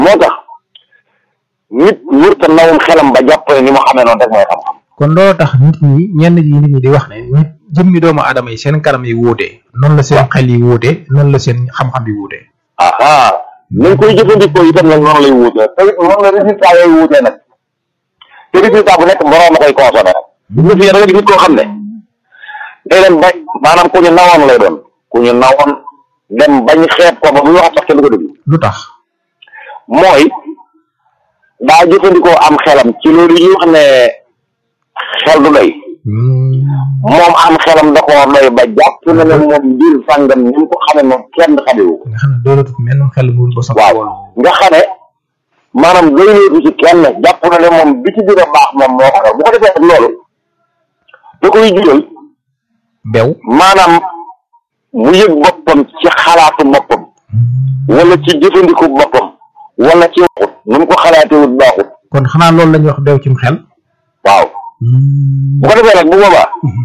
moo tax nit wërta nawum xelam ba jàpp ne ni mu xamee noonu rek mooy xam-xam kon loolu tax nit ñi ñenn ñi nit ñi di wax ne nit jëmmi doomu aadama yi seen kanam yi wuute noonu la seen xel yi wuute noonu la seen xam-xam yi wuute aha nañ koy jëfandikoo itam nag noonu lay wuutee te it noonu la résultat yooyu wuutee nag te résultat bu nekk borom a koy consommé nag bu ñu fi da nga gis nit koo xam ne day dem bañ maanaam ku ñu nawoon lay doon ku ñu nawoon dem bañ xeeb ko ba bu ñu wax sax kenn du ko déglu lu tax mooy daa jëfandikoo am xelam ci loolu yi ñu wax ne xel du doy moom am xelam da koo doy ba jàpp na ne moom mbir sàngam ni mu ko xamee moom kenn xamewu ko nga xam ne doolatut menn xel mu dul ba sax waaw nga xam ne maanaam doyleetu ci kenn jàpp na ne moom bi ci gën a baax moom moo ko yor bu ko defee ak loolu da koy jural bew maanaam mu yëg boppam ci xalaatu boppam wala ci jëfandiku boppam wala ci waxut nu mu ko xalaatewut baaxut kon xanaa loolu la ñuy wax bew cim xel waaw bu ko defee nag bu boobaa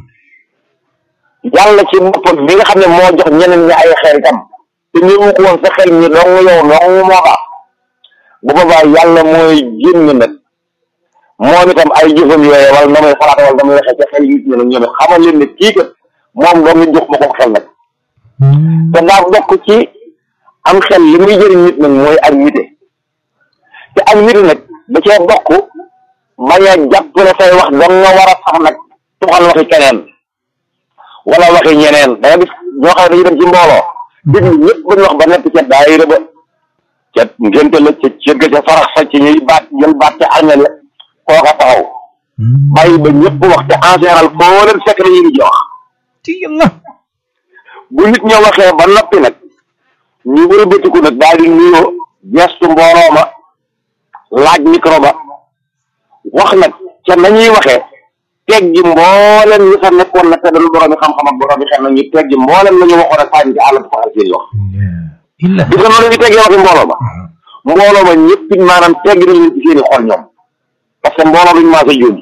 yàlla ci boppam mi nga xam ne moo jox ñeneen ñi ay xel itam te ñëwu ko woon sa xel ñi dong yow dong moo baax bu boobaa yàlla mooy génn nag moom itam ay jëfam yooyu wala na muy xalaat wala na muy waxee ca xel yi ñu nag ñoom it xamal leen ne kii kat moom dong ñu jox ma ko xel nag te daa bokk ci am xel li muy jëriñ nit nag mooy ak nite te ak nite nag da cee bokk bañ a jàpp ne say wax dong nga war a sax nag tuxal waxi keneen wala waxi ñeneen da nga gis ñoo xam ne dañuy dem ci mbooloo déglu ñëpp bañ wax ba nekk ca daayira ba ca ngénte la ca cëgg ca farax sa ci ñuy baat jël baat ca armeel la kooka taxaw bàyyi ba ñëpp wax te en général foo leen fekk dañuy di wax ci yàlla bu nit ña waxee ba noppi nag ñu wëlbatiku nag daal di nuyoo gestu mbooloo ma laaj micro ba wax nag ca nañuy waxee teggi mbooleen ñi fa nekkoon nag te dañu borom yi xam-xam ak borom yi xel na ñu teggi mbooleen la ñu waxoon ak sànni ci àll bi faxal seen wax illa gis nga noonu ñu teggee waxi mbooloo ma mbooloo ma ñëpp it maanaam teggi nañ leen ci seen i xol ñoom parce que mbooloo duñ maasa jóom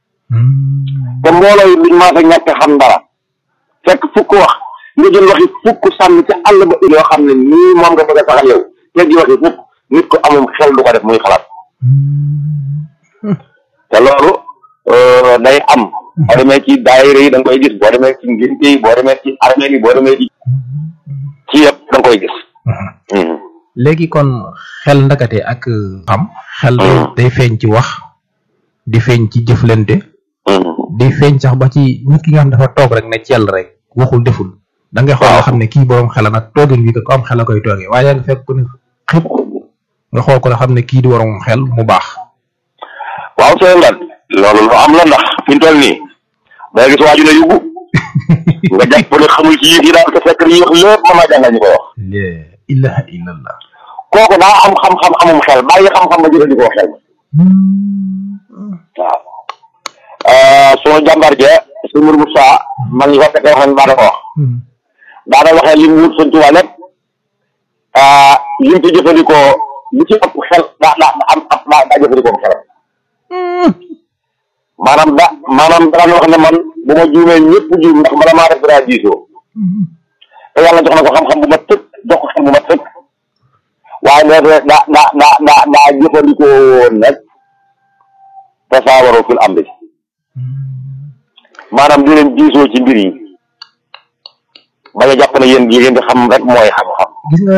te mbooloo yi duñ maasa ñàkk xam dara fekk fukk wax nga jël waxi fukk sànni ca àll ba yoo xam ne nii moom nga bëgg a saxal yow teggi waxi fukk nit ko amum xel du ko def muy xalaat te loolu day am boo demee ci daayira yi da nga koy gis boo demee ci ngénte yi boo demee ci armée yi boo demee ci ci yëpp da nga koy gis léegi kon xel ndakate ak xam xel day feeñ ci wax di feeñ ci jëflante di feeñ sax ba ci nit ki nga xam dafa toog rek ne cell rek waxul deful da ngay xool nga xam ne kii borom xel nag toogin wi ko am xel a koy toogee waaye yaa ngi fekk ku ne xëpp nga xool ko ne xam ne kii di waroon xel mu baax waaw sooy ngat loolu lu am la ndax fi mu toll nii da nga gis waaju ne yóbbu nga jàpp ne xamul ci yëf yi daal te fekk li ñuy wax lépp mën naa jàngal ñu koy wax la ilaha illallah kooku daa am xam-xam amum xel bàyyi xam-xam ba jëfandikoo xel waaw sunu jàmbar je su mur Moussa man ñi ko fekkee wax nañ baa da ko wax daana waxee lim wut sëñ Tuubaa lépp lim ci jëfandikoo li ci ëpp xel daa daa am am daa daa jëfandikoo xelam maanaam da maanaam daan wax ne man bu ma juumee ñëpp juum ndax bala maa def daa diisoo te yàlla jox na ko xam-xam bu ma tëkk jox ko xel bu ma tëkk waaye nee daa daa daa daa daa jëfandikoo woon nag tasaawaroo fil amri maanaam di leen diisoo ci mbir yi bañ a jàpp ne yéen yi ngeen di xam rek mooy xam-xam gis nga